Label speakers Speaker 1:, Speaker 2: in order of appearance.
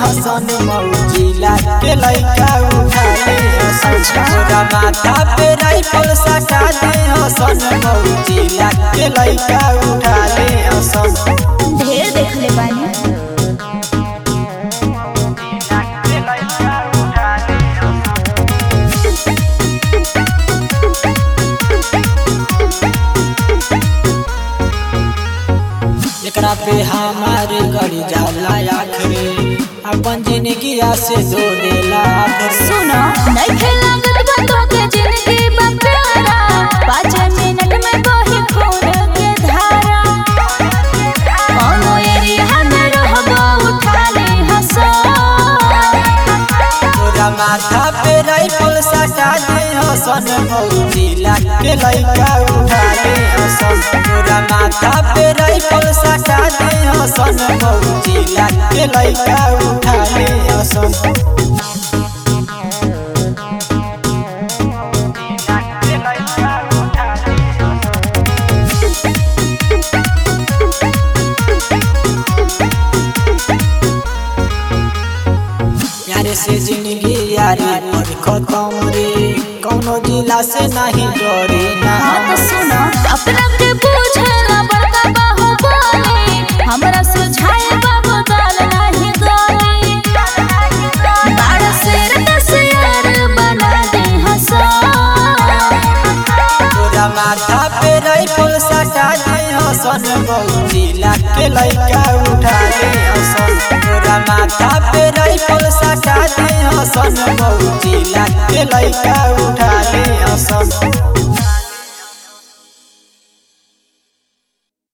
Speaker 1: हसन Mozilla के लइका उठा ले हसन तोरा माथा पे राइफल सटा दे हसन मौजिला के लइका उठा ले हसन
Speaker 2: ढेर देखले बानी
Speaker 1: एकरा पे हमारे गड़ी जाला आखरे अपन जिंदगी से दो देला आखरे
Speaker 2: सुनो नइखे लागत बा तोके जिंदगी बा प्यारा पाँच मिनट में बही खून के धारा कौनो एरिया में रहबो उठा ले हंसो
Speaker 1: तोरा माथा पे राइफल सटा दे हसन मौजिला के लइका उठा ले हसन तोरा माथा पे राइफल सटा दे हसन मौजिला के लइका उठा ले हसन यारे से जिंदगी यारी पर खत्म रे कौनो जिला से नहीं डरे ना
Speaker 2: हाँ तो सुनो अपना के पूछला बड़का बाहु बोले हमरा सुझाए बाबू दाल नहीं गोली बाड़ शेर का शेर बना दे हंसो
Speaker 1: तोरा माथा पे राइफल सटा दे हसन मौजिला के लइका उठा ले हसन तोरा माथा पे राइफल सटा दे हसन मौजिला के लइका उठा ले हसन